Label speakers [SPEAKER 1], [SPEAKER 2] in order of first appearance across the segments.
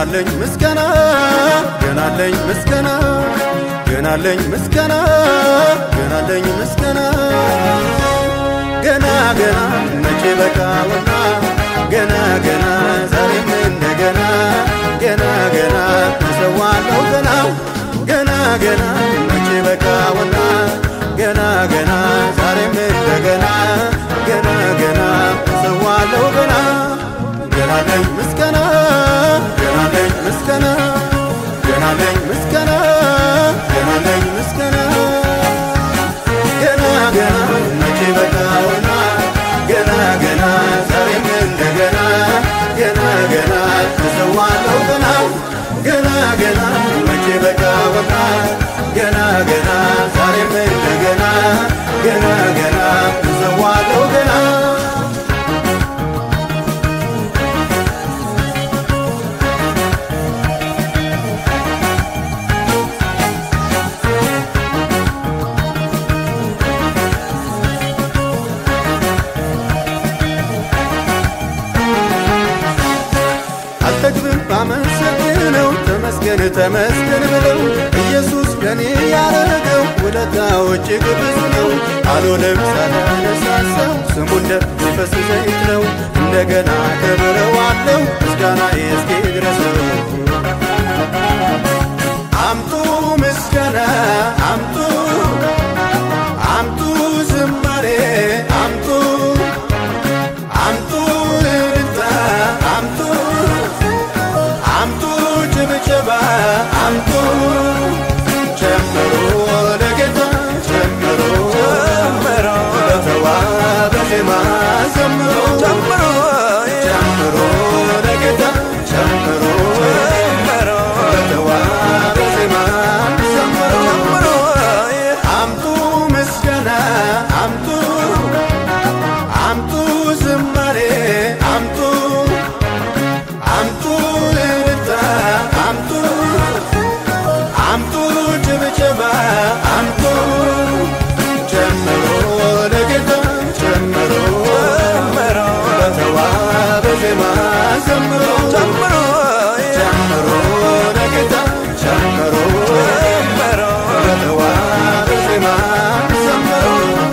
[SPEAKER 1] ገናለኝ ምስጋና ገናለኝ ምስጋና ገናለኝ ምስጋና ገናለኝ ምስጋና ገና ገና መቼ በቃውና ገና ገና ዛሬም እንደገና ገና ገና እሰዋለሁ ገና ገና ገና መቼ በቃውና ገና ገና ዛሬም እንደገና ገና ገና እሰዋለሁ ገና ገናለኝ ምስጋና ገናለኝ ምስጋና ገናለኝ ምስጋና ገናለኝ ምስጋና ገና ገና መቼ በቃውና ገና ገና ዛሬም እንደገና ገና ገና እሰዋለሁ ገና ገና ገና መቼ በቃውና ገና ገና ዛሬም እንደገና ገና ገና እሰዋለሁ ገና አልጠግብም ባመሰግነው ተመስገን ተመስገን ብለው ኢየሱስ ለኔ ያረገው ውለታው እጅግ ብዙ ነው። አልሆነም ሳላነሳሳው ስሙ እንደሚፈስ ዘይት ነው። እንደገና ከብረዋለው ምስጋና እስኪ ድረሰው አምጡ ምስጋና አምጡ አምጡ ዝማሬ አምጡ አምጡ እልልታ አምጡ አምጡ ጭብጨባ አምጡ ጨምሮ ለጌታ ጨምሮ ጨምሮ በተዋበ ዜማ ዘምሮ ጨምሮ ጨምሮ ለጌታ ጨምሮ ጨምሮ በተዋበ ዜማ ዘምሮ አምጡ ምስጋና አምጡ አምጡ ዝማሬ አምጡ አምጡ እልልታ አምጡ አምጡ ጭብጨባ አምጡ ጨምሮ ለጌታ ጨምሮ በተዋበ ዜማ ዘምሮ ጨምሮ ጨምሮ ለጌታ ጨምሮ በተዋበ ዜማ ዘምሮ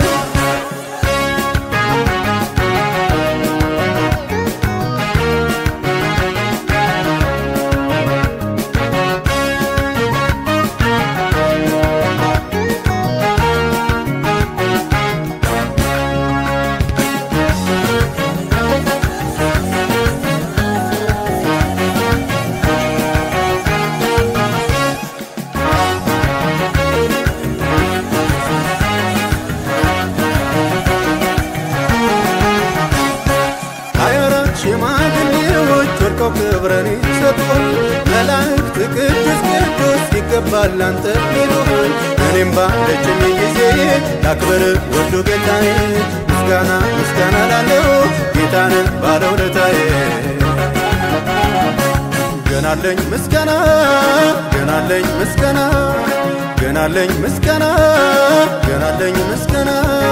[SPEAKER 1] ሀያ አራት ሽማግሌዎች ወድቀው ክብረን ይሰጡን መላእክት ቅዱስ ቅዱስ ይገባል አንተ ይሉን እኔም ባለችኝ ጊዜ ላክብር ወዱ ጌታዬ ምስጋና ምስጋና ላለው ጌታንን ባለውለታዬ ገናለኝ ምስጋና ገናለኝ ምስጋና ገናለኝ ምስጋና ገናለኝ ምስጋና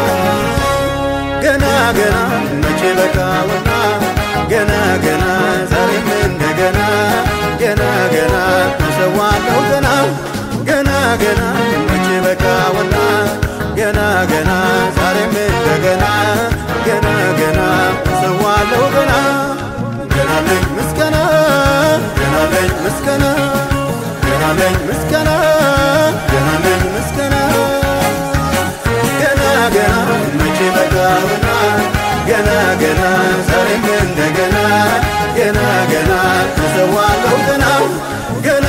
[SPEAKER 1] ገና ገና መቼ በቃውና ገና ገና ዛሬም እንደገና ገና ገና እሰዋለሁ ገና ገና ገና መቼ በቃውና ገና ገና ዛሬም እንደገና ገና ገና እሰዋለሁ ገና ገናለኝ ምስጋና ገናለኝ ምስጋና ገናለኝ ምስጋና ገናለኝ ምስጋና ገና ገና መቼ በቃውና ገና ገና ዛሬም እንደገና ገና ገና እሰዋለሁ ገና ገና